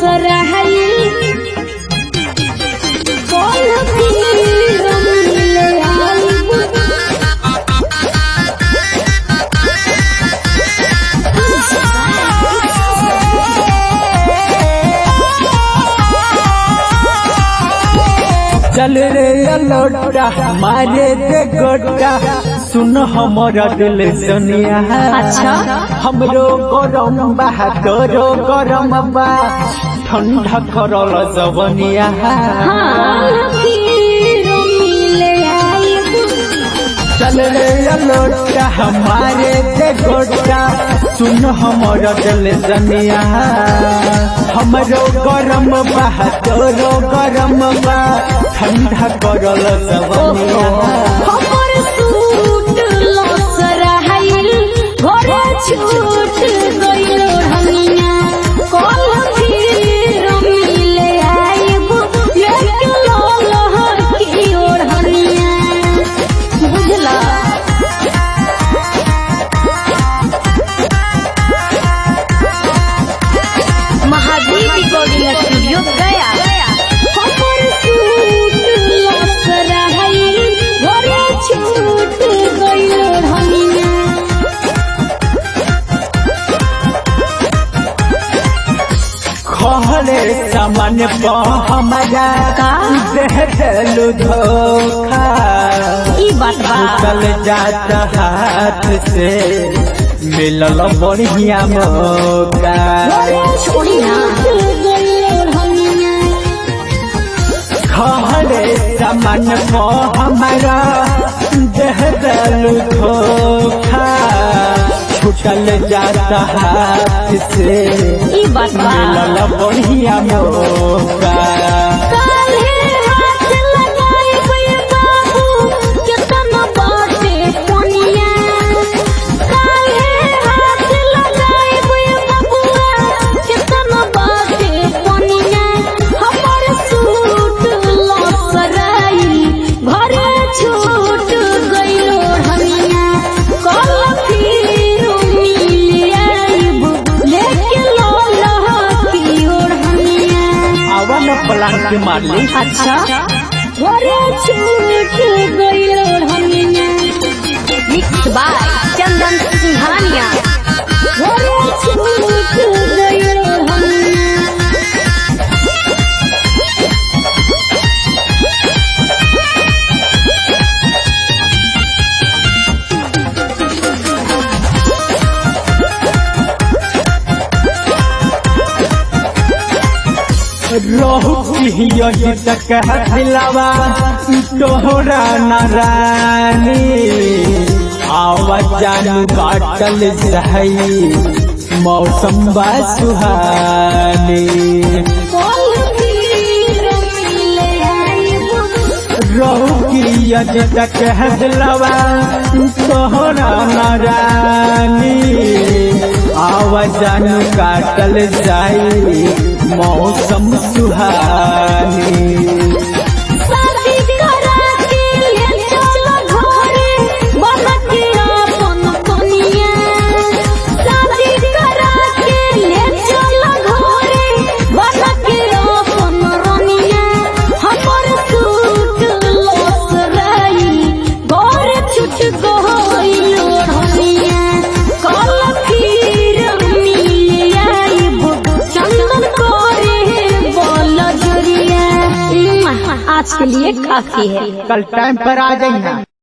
लसरहई कौन फिर मिले आईबू चल रे लोटा मारे दे गोटा सुन हमर दिल सुनिया अच्छा। हमरो गरम बा तोरो गरम बा ठंडा करल जवनिया कौन फिर मिले आईबू चल रे लोटा हमारे दे गोटा सुन हमर दिल सुनिया हमरो गरम बा तोरो गरम बा ठंडा करल जवनिया हमर सूट लसरहई घरे छूट गइल हमिया कौन फिर मिले आईबू लेके लहर की ओर हमिया बुझला महावीर रिकॉर्डिंग स्टूडियो गया हमर सूट लसरहई घरे छूट गइल हमिया खहरे सामान प हमारा का? दे देलु धोखा ई बात बा चल जात हाथ से मिलल बढ़िया मौका छोड़ी ना खहरे सामान प हमारा दे देलु धोखा छुटल जात हाथ से ई बात बा मिलल बढ़िया मौका काल्हे हाथ लगाइबै बाबू, केतना बाटे पनिया। काल्हे हाथ लगाइबै बबुआ, केतना बाटे पनिया। हमर सूट लसराई, घरे छूट गइल ओढ़निया। कल फिर मिल आइब, लेके लौलह की ओढ़निया। आवन प्लांट मारली अच्छा घरे छूट गइल हमिया मिक्स बाय चंदन सिंघानिया घरे छूट गइल हमिया रहु की तक हथिलावा तोहरा नारानी आवाज जानू काटल सही मौसम बा सुहानी कल फिर मिले आइबू रहु की तक हथिलावा तोहरा नारानी आवाज जानू काटल सही मौसम सुहानी शादी करा के ले चल घरे बना के अपन कनिया शादी करा के ले चल घरे बना के अपन रनिया हमर सूट लसराई घर छुट गइल ओढ़निया कल फिर मिल आइब चंदन करे बोल जुरिया आज के लिए काफी है कल टाइम पर आ जाइए